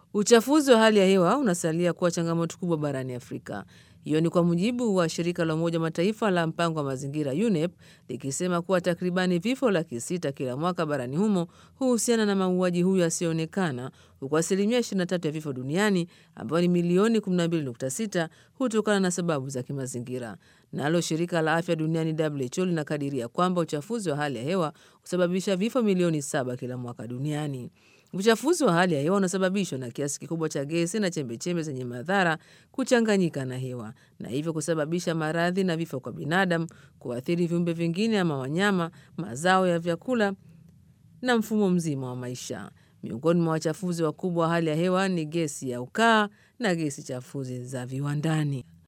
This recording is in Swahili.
Uchafuzi wa hali ya hewa unasalia kuwa changamoto kubwa barani Afrika. Hiyo ni kwa mujibu wa shirika la Umoja Mataifa la mpango wa mazingira UNEP likisema kuwa takribani vifo laki sita kila mwaka barani humo huhusiana na mauaji huyo yasiyoonekana, huku asilimia 23 ya vifo duniani ambayo ni milioni 12.6 hutokana na sababu za kimazingira. Nalo shirika la afya duniani WHO linakadiria kwamba uchafuzi wa hali ya hewa husababisha vifo milioni saba kila mwaka duniani. Uchafuzi wa hali ya hewa unasababishwa na kiasi kikubwa cha gesi na chembechembe zenye madhara kuchanganyika na hewa na hivyo kusababisha maradhi na vifo kwa binadamu, kuathiri viumbe vingine ama wanyama, mazao ya vyakula na mfumo mzima wa maisha. Miongoni mwa wachafuzi wakubwa wa hali ya hewa ni gesi ya ukaa na gesi chafuzi za viwandani.